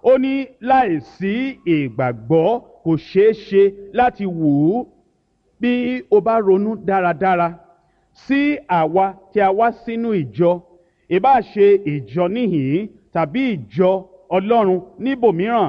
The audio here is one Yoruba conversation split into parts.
ó ní láìsí ìgbàgbọ́ kò ṣeé ṣe láti wù ú bí o bá ronú dáradára sí àwa tí a wá sínú ìjọ ìbá ṣe ìjọ níhìn tàbí ìjọ ọlọ́run níbòmíràn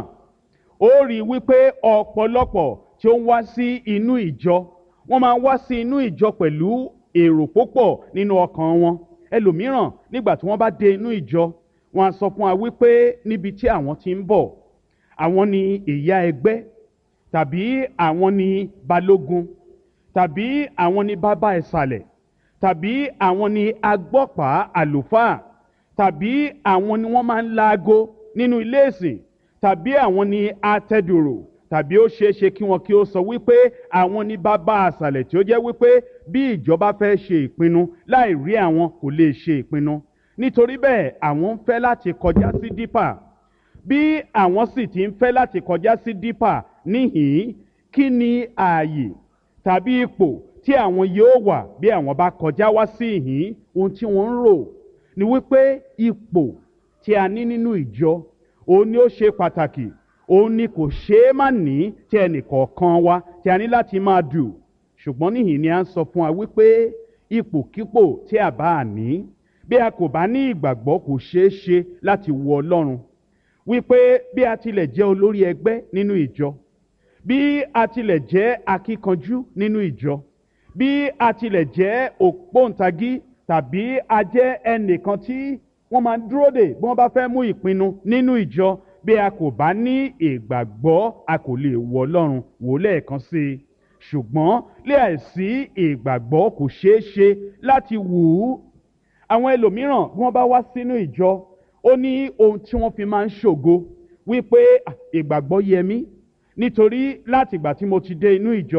ó rí i wípé ọ̀pọ̀lọpọ̀ tí ó ń wá sí inú ìjọ wọ́n máa ń wá sí inú ìjọ pẹ̀lú èrò púpọ̀ nínú ọkàn wọn ẹlòmíràn nígbà tí wọ́n bá dé inú ìjọ wọ́n á sọ fún wa wípé níbi tí àwọn ti ń bọ̀ àwọn ni ìyá ẹgbẹ́ tàbí àwọn ni balógun tàbí àwọn ni bàbá ìsàlẹ̀ tàbí àwọn ni agbọ́pàá àlùfáà tàbí àwọn ni wọ́n máa ń laago nínú ilé ìsìn tàbí àwọn ni atẹ́dùrò tàbí ó ṣeé ṣe kí wọn kí ó sọ wípé àwọn ní bàbá àṣàlẹ̀ tí ó jẹ́ wípé bí ìjọba fẹ́ ṣe ìpinnu láì rí àwọn kò lè ṣe ìpinnu nítorí bẹ́ẹ̀ àwọn ń fẹ́ láti kọjá sí dípà bí àwọn sì ti ń fẹ́ láti kọjá sí dípà níhìn kí ni ààyè tàbí ipò tí àwọn yóò wà bí àwọn bá kọjá wá sí ìhín ohun tí wọ́n ń rò ni wípé ipò tí a ní nínú ìjọ òun ni ó ṣe pàtàkì òun ni kò ṣeé má ní tí ẹnìkọ̀ọ̀kan wa tí a ní láti máa dù ṣùgbọ́n níhìn ni a ń sọ fún wa wípé ipòkípò tí a bá ní bí a kò bá ní ìgbàgbọ́ kò ṣeé ṣe láti wo ọlọ́run wípé bí a tilẹ̀ jẹ́ olórí ẹgbẹ́ nínú ìjọ bí a tilẹ̀ jẹ́ akíkanjú nínú ìjọ bí a tilẹ̀ jẹ́ ògbóǹtagí tàbí a jẹ́ ẹnìkan tí wọ́n máa ń dúró dè bí wọ́n bá fẹ́ mú ìpinnu nínú ìjọ bí a kò bá ní ìgbàgbọ́ a kò lè wọ ọlọ́run wò lẹ́ẹ̀kan sí i ṣùgbọ́n láìsí ìgbàgbọ́ kò ṣeé ṣe láti wù ú àwọn ẹlòmíràn bí wọ́n bá wá sínú ìjọ ó ní ohun tí wọ́n fi máa ń ṣògo wípé ìgbàgbọ́ yẹ mí nítorí láti ìgbà tí mo ti dé inú ìjọ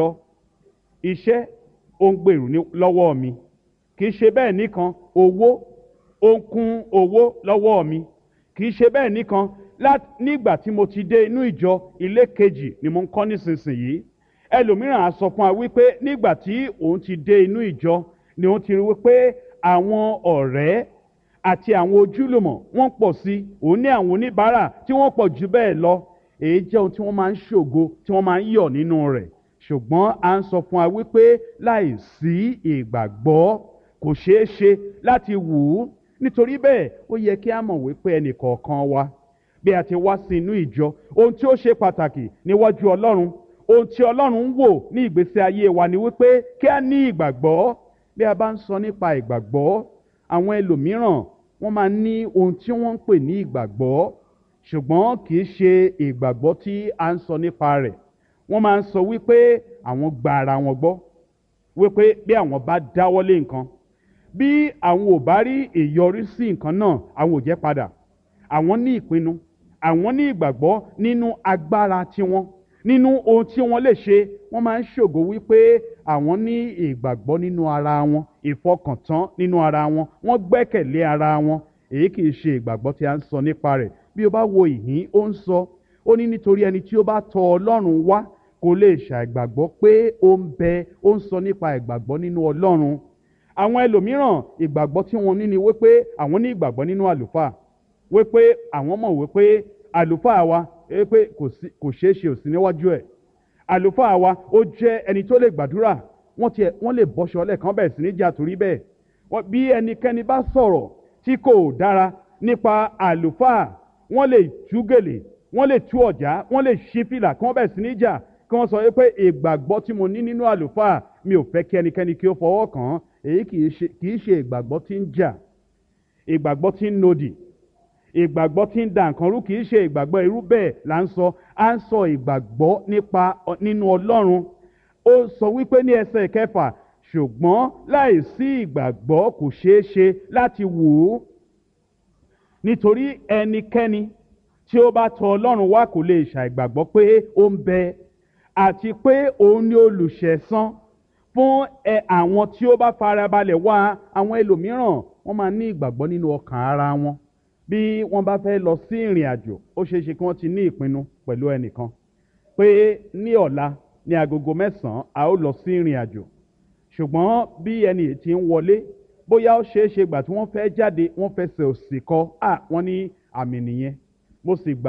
iṣẹ́ ó ń gbèrú lọ́wọ́ mi kì í ṣe bẹ́ẹ̀ nìkan owó ó ń kún owó lọ́wọ́ mi kì í ṣe bẹ́ẹ̀ nìkan nígbà tí mo ti dé inú ìjọ ilé kejì ni mo ń kọ́ nísinsìnyí ẹlòmíràn á sọ fún wa wípé nígbà tí òun ti dé inú ìjọ ni òun ti rí wípé àwọn ọ̀rẹ́ àti àwọn ojúlùmọ̀ wọ́n pọ̀ sí i òun ní àwọn oníbàárà tí wọ́n pọ̀ jù bẹ́ẹ̀ lọ èyí jẹ́ ohun tí wọ́n máa ń ṣògo tí wọ́n máa ń yọ̀ nínú rẹ̀ ṣùgbọ́n à ń sọ fún wa wípé láì sí ìgbàgbọ́ kò ṣeé ṣe láti wù ú nítorí bẹ́ẹ̀ ó yẹ kí a mọ̀ wípé ẹnìkọ̀ọ̀kan wa bí a ti wá sí inú ìjọ ohun tí ó ṣe pàtàkì níwájú ọlọ́run ohun tí ọlọ́run ń wò ní ìgbésí ayé wa ni wípé kí a ní ìgbàgbọ́ bí a bá ń sọ nípa ìgbàgbọ́ àwọn ẹlòmíràn wọ́n máa ní ohun tí wọ́n ń pè ní ìgbàgbọ́ ṣùgbọ́n kì í ṣe ìgbàgbọ́ tí a ń sọ nípa rẹ̀ wọ́n máa ń sọ wípé àwọn gba ara wọn gbọ́ wípé bí àwọn bá dáwọ́lé nǹkan bí àwọn ò bá rí ìyọrísí nǹkan náà àwọn ò jẹ́ padà àwọn ní ìpinnu àwọn ní ìgbàgbọ́ nínú agbára tiwọn nínú ohun tí wọ́n lè ṣe wọ́n máa ń ṣògo wípé àwọn ní ìgbàgbọ́ nínú ara wọn ìfọkàntán nínú ara wọn wọ́n gbẹ́kẹ̀lé ara wọn èyí kì í ṣe ìgbàgbọ́ tí a ń sọ nípa rẹ̀ bí o bá wo ìhín ó ń sọ ó ní nítorí ẹni tí ó bá tọ ọlọ́run wá kò lè ṣàìgbàgbọ́ pé ó ń bẹ ó ń sọ nípa ìgbàgbọ́ nínú ọlọ́run àwọn ẹlòmíràn ìgbàgbọ́ tí wọ́n ní ni wípé àwọn ní ìgbàgbọ́ nínú àlùfáà wípé àwọn mọ̀ wípé àlùfáà wa pé kò ṣeé ṣe òsì níwájú ẹ̀ àlùfáà wa ó jẹ́ ẹni tó lè gbàdúrà wọ́n tiẹ̀ wọ́n lè bọ́ṣọ lẹ́ẹ̀kan bẹ̀rẹ̀ sí ní jà torí bẹ́ẹ̀ bí ẹnikẹ́ni bá sọ̀rọ̀ tí kò dára nípa àlùfáà wọ́n lè tú gèlè wọ́n lè tú ọ̀já wọ́n lè ṣí fìlà kí wọ́n bẹ̀rẹ̀ sí ní jà kí wọ́n sọ pé ìgbàgbọ́ tí mo ní nínú àlùfáà mi ò fẹ́ kí ẹnikẹ́ni kí ó fọwọ́ kàn án èyí kì í ṣe ìgbàgbọ́ tí ń jà ìgbàgbọ́ tí ń nodì ìgbàgbọ́ tí ń da nǹkan rú kì í ṣe ìgbàgbọ́ irú bẹ́ẹ̀ là ń sọ à ń sọ ìgbàgbọ́ nípa nínú ọlọ́run ó sọ wípé ní ẹsẹ̀ kẹfà ṣùgbọ́n láì sí ìgbàgbọ́ kò ṣeé ṣe láti wù ú nítorí ẹnikẹ́ni tí ó bá tọ ọlọ́run wá kò lè ṣàìgbàgbọ́ pé ó ń bẹ àti pé òun ni olùṣẹ̀san fún ẹ àwọn tí ó bá farabalẹ̀ wá àwọn ẹlòmíràn wọ́n máa ní ìgbàgbọ́ nínú ọkàn ara wọn bí wọ́n bá fẹ́ lọ sí ìrìn àjò ó ṣeé ṣe kí wọ́n ti ní ìpinnu pẹ̀lú ẹnìkan pé ní ọ̀la ní agogo mẹ́sàn-án a ó lọ sí ìrìn àjò ṣùgbọ́n bí ẹni tí ń wọlé bóyá ó ṣeé ṣe gbà tí wọ́n fẹ́ jáde wọ́n fẹsẹ̀ òsì kọ à wọ́n ní àmì nìyẹn mo sì gbà.